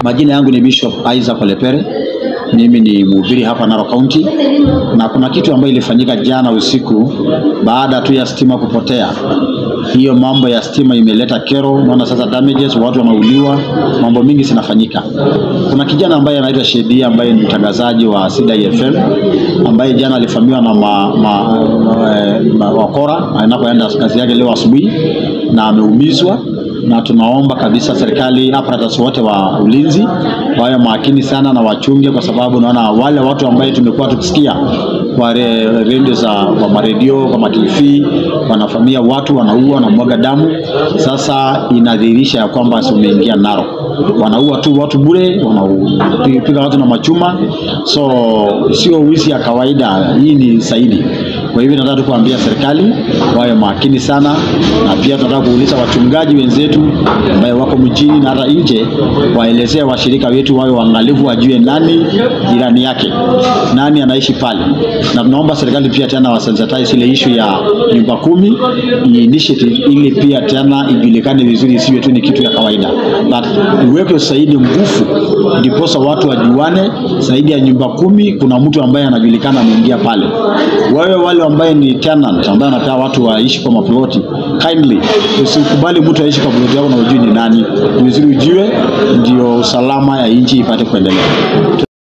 Majina yangu ni Bishop Isaac Olepere. Mimi ni mhubiri hapa Narok County, na kuna kitu ambayo ilifanyika jana usiku baada tu ya stima kupotea. Hiyo mambo ya stima imeleta kero, unaona sasa damages, watu wanauliwa, mambo mingi zinafanyika. Kuna kijana ambaye anaitwa Shedia ambaye ni mtangazaji wa Sida FM ambaye jana alifamiwa na ma, ma, ma, ma, wakora anapoenda kazi yake leo asubuhi na ameumizwa na tunaomba kabisa serikali apparatus wote wa ulinzi wawe makini sana na wachunge, kwa sababu naona wale watu ambaye tumekuwa tukisikia kwa re- redio za kwa maredio kwa matv wanafamia watu wanaua wanamwaga damu. Sasa inadhihirisha ya kwamba umeingia Narok, wanaua tu watu bure, wanapiga watu na machuma, so sio wizi ya kawaida, hii ni zaidi. Kwa hivyo nataka tu kuambia serikali wawe makini sana, na pia tunataka kuuliza wachungaji wenzetu ambaye wako mjini na hata nje, waelezee washirika wetu wawe waangalifu, wajue nani jirani yake, nani anaishi pale, na tunaomba serikali pia tena wasensitize ile issue ya nyumba kumi ni initiative, ili pia tena ijulikane vizuri, isiwe tu ni kitu ya kawaida, but iwekwe zaidi nguvu, ndiposa watu wajuane zaidi ya nyumba kumi, kuna mtu ambaye anajulikana ameingia pale. Wewe wale ambaye ni tenant ambaye anataka watu waishi kwa maploti, kindly usikubali mtu aishi kwa ploti yako na ujui ni nani. Ni vizuri ujue, ndio usalama ya nchi ipate kuendelea.